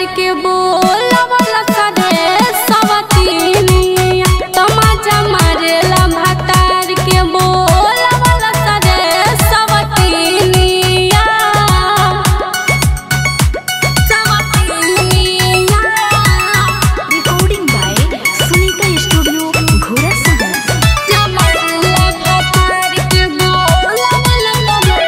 के बोलवला सरे सवतीनिया तमाचा मारेला भातार के बोलवला सरे सवतीनिया सवतीनिया Recording by Sunita Studio, Ghora Sagar. जमरला भातार के बोलवला सरे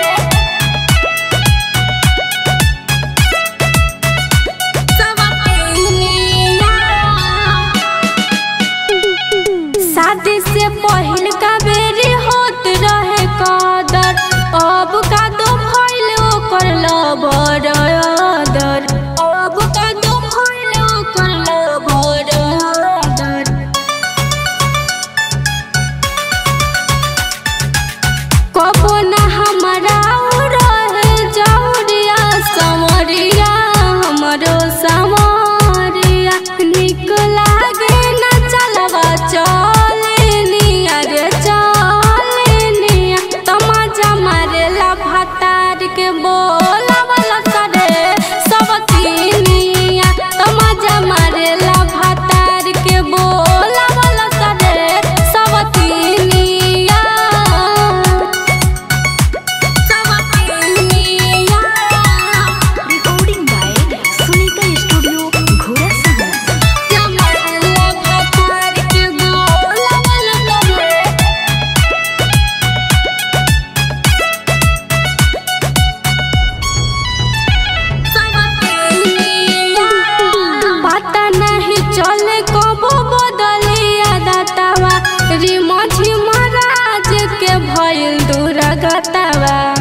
शादी से पहिल का बेरी होत रहे कदर अब का दो भइल ओकर लबर अदर अब का दो भइल ओकर लबर अदर कबो न हमरा रहे जौरिया समरिया हमरो समरिया निक लागे न चलवा चलेनिया रे चलेनिया तमाजा मारेला भातार के बोलावला सरे सब तीनिया तमाजा मारेला भातार के बोलावला सरे सब तीनिया Recording by Sunita Studio, Ghora Sagar. पता नहीं चले कबो बदलिया दातावा रिमझिम राज के भइल दुर्गतवा